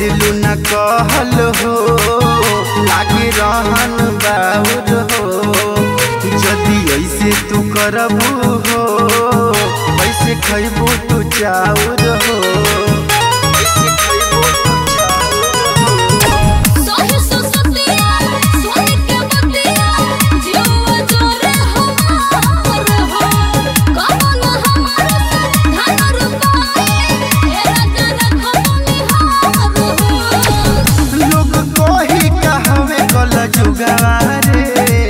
करेलू न कहल हो लागे रहन बाउर हो जदि ऐसे तू करबू हो कैसे खैबू तू चाउर हो कैसे खैबू तू चाउर हो सोहे सुसतिया सोहे के बतिया जीवा जोरे हमार हो कमल हमार से धन रुपाए ए राजा रखबनी हार हो लोग कोही कहवे कल जुगारे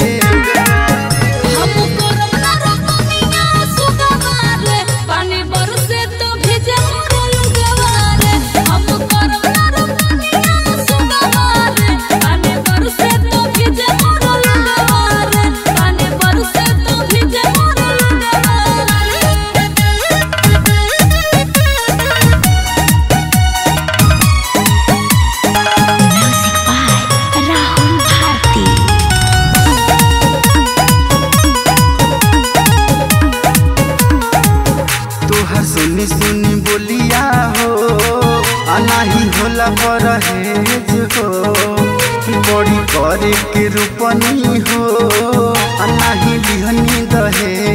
हम करब ना रतनिया सुगवारे पानी बरसे तो भेजे मोर लुगवारे हम करब ना रतनिया सुगवारे पानी बरसे तो भेजे मोर लुगवारे पानी बरसे तो भेजे मोर लुगवारे म्यूजिक बाय राहुल भारती तोहर सुनी सुनी बोलिया हो अनाही होला परहेज हो बड़ी करे के रूपनी हो अनाही लिहनी दहेज